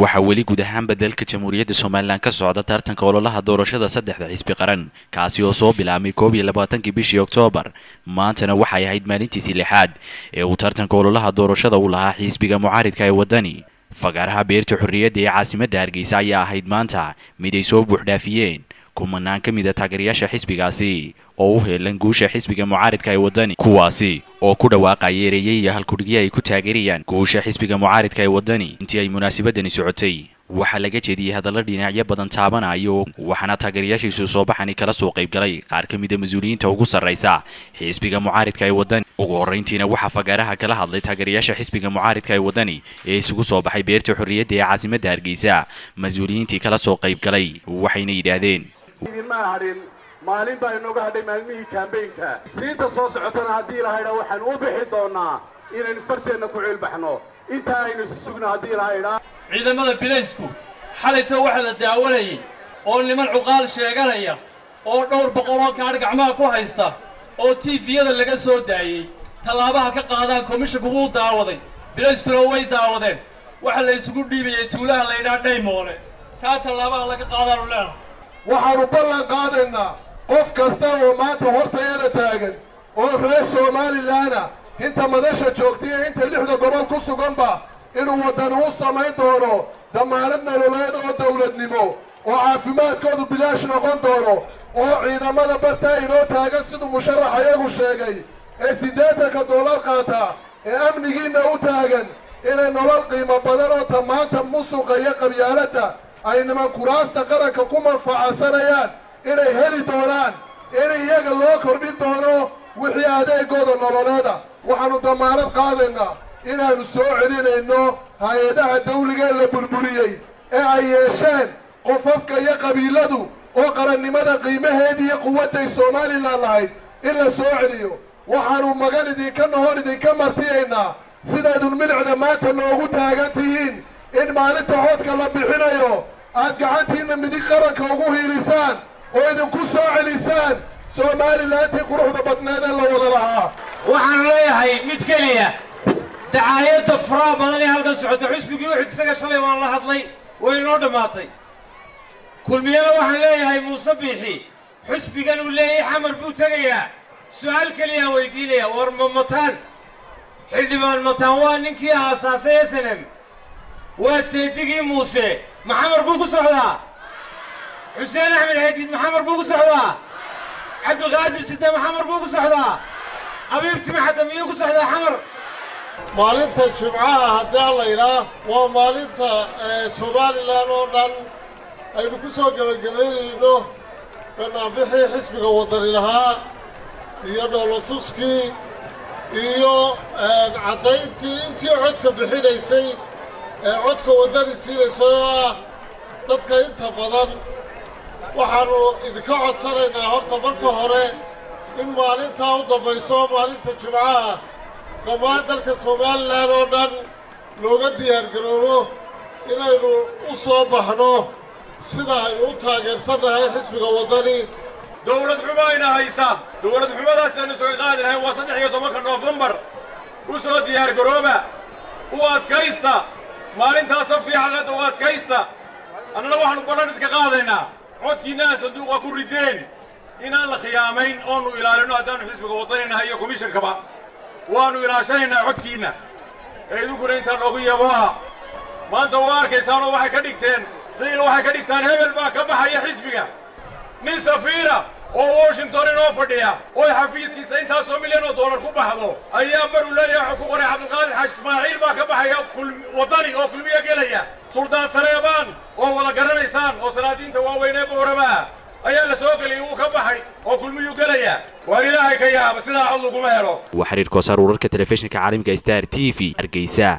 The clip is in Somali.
waxaa weli guud ahaanba dalka jamhuuriyadda somalilan ka socda tartanka ololaha doorashada saddexda xisbi qaran kaasi oo soo bilaabmay koob iyo labaatankii bishii oktoobar maantana waxay ahayd maalintiisii lixaad ee uu tartanka ololaha doorashada u lahaa xisbiga mucaaridka ee waddani fagaaraha beerta xorriyadda ee caasimadda hargeysa ayaa ahayd maanta mid ay soo buuxdhaafiyeen kumanaan ka mid a taageerayaasha xisbigaasi oo u heelan guusha xisbiga mucaaridka ee waddani kuwaasi oo ku dhawaaqaya ereeyay iyo halkudhigyo ay ku taageerayaan guusha xisbiga mucaaridka ee waddani intii ay munaasabadani socotay waxaa laga jeediyey hadallo dhinacyo badan taabanayo waxaana taageerayaashiisu soo baxani kala soo qaybgalay qaar ka mida mas-uuliyiinta ugu sarraysa xisbiga mucaaridka ee waddani ugu horrayntiina waxaa fagaaraha kala hadlay taageerayaasha xisbiga mucaaridka ee waddani ee isugu soo baxay beerta xorriyadda ee caasimadda hargeysa mas-uuliyiintii kala soo qaybgalay waxayna yidhaahdeen ma hadhin maalin baa inooga hadhay maalmihii kaambeynka siinta soo socotana haddii ilahaydha waxaan u bixi doonaa inaynu farteenna ku ciilbaxno intaa aynu isu sugno haddii ilahaydha ciidamada bilaysku xalayta waxaa la daawanayay oo niman cuqaal sheeganaya oo dhowr boqoloo gaadh gacmaha ku haysta oo tiifiyada laga soo daayey tallaabaha ka qaadaan komishinku wuu daawaday bilayskuna way daawadeen waxaa la isugu dhiibayay tuulaha laydhaa dhaymoole taa tallaabaha laga qaadaanu leenahay waxaannu ballan qaadaynaa qof kasta oo maanta hortayada taagan oo reer somalilanna inta madasha joogta iyo inta lixda gobol ku suganba inuu waddani u samayn doono damaanad nololeed oo dawladnimo oo caafimaadkoodu bilaash noqon doono oo ciidamada bartaa inoo taagan siduu musharax ayagu sheegay ee siddeetanka doolar qaata ee amnigiinna u taagan inay nolol qiimo badan oo ta maanta musuqa iyo qabyaaladda ay niman kuraasta qaranka ku manfacadsanayaan inay heli doonaan in iyaga loo kordhin doono wixii adeegooda nololeeda waxaannu damaanad qaadaynaa inaannu soo celinayno hay-adaha dawliga ee la burburiyey ee ay yeesheen qofafka iyo qabiiladu oo qarannimada qiimaheedii iyo quwadday somalilan lahayd in la soo celiyo waxaannu magan idinka nohon idinka martiyaynaa sidaydun milicda maanta noogu taagan tihiin in maalinta codka la bixinayo aad gacantiinna midig qaranka ugu hiilisaan oo idinku soo celisaan somalilantii quruxda badneed ee la wada lahaa waxaanu leeyahay mid keliya dacaayadda faraha badan ee halkan socota xusbigii uxud isaga shalay waan la hadlay way inoo dhammaatay kulmiyana waxaan leeyahay muuse biixi xusbigan uu leeyahay xamar buu tegayaa su'aal keliyaan weydiinaya war ma mataan xildhibaan mataan waa ninkii aasaasay s n m waa seedigii muuse maxamar buu ku socdaa xuseen axmed xadiid maxamar buu ku socdaa cabdilqaadir jidde maxamar buu ku socdaa abiib timaxadda miyuu ku socdaa xamar maalinta jimcaha haddii alla idhaa waa maalinta somalilan oo dhan aynu ku soo gebagabaynayno banaanbixii xisbiga waddani lahaa iyo dhoolotuskii iyo caddayntii intii codka bixinaysay ee codka waddani siinaysay oo ah dadka inta badan waxaannu idinka codsanaynaa horta marka hore in maalintaa u dambayso maalinta jimcaha dhammaan dalka somalilan oo dhan looga diyaargaroobo inaynu u soo baxno sida aynu u taageersannahay xisbiga waddani dawlad xumo ayna haysa dawlad xumadaas aynu soga qaadi lahayn waa saddex iyo tobanka noofembar u soo diyaargarooba u adkaysta maalintaas safkii xaqadda u adkaysta annana waxaannu ballan idka qaadaynaa codkiinnaha sanduuqa ku rideen inaan la khiyaamayn oonu ilaalino haddaannu xisbiga waddaninahay iyo komishankaba waannu ilaashanaynaa codkiinna ee idinkuna intaa noogu yaboa maanta waa arkaysaanoo waxay ka dhigteen qiil waxay ka dhigtaan hebel baa ka baxaya xisbiga nin safiira oo washington inoo fadhiya oo xafiiskiisa intaasoo milyan oo dollar ku baxdo ayaa maruu leeyahay wuxuu ku qoray cabdilqaadir xaaj ismaaciil baa ka baxaya waddani oo kulmiyo gelaya suldaan saleebaan oo wada garanaysaan oo salaadiinta waaweynee boorama ah ayaa la soo geliyay wuu ka baxay oo kulmiyuu gelaya waar ilaahay ka yaaba sidaa cod laguma helo waa xiriir koosaar wararka telefishinka caalamka star t v hargeysa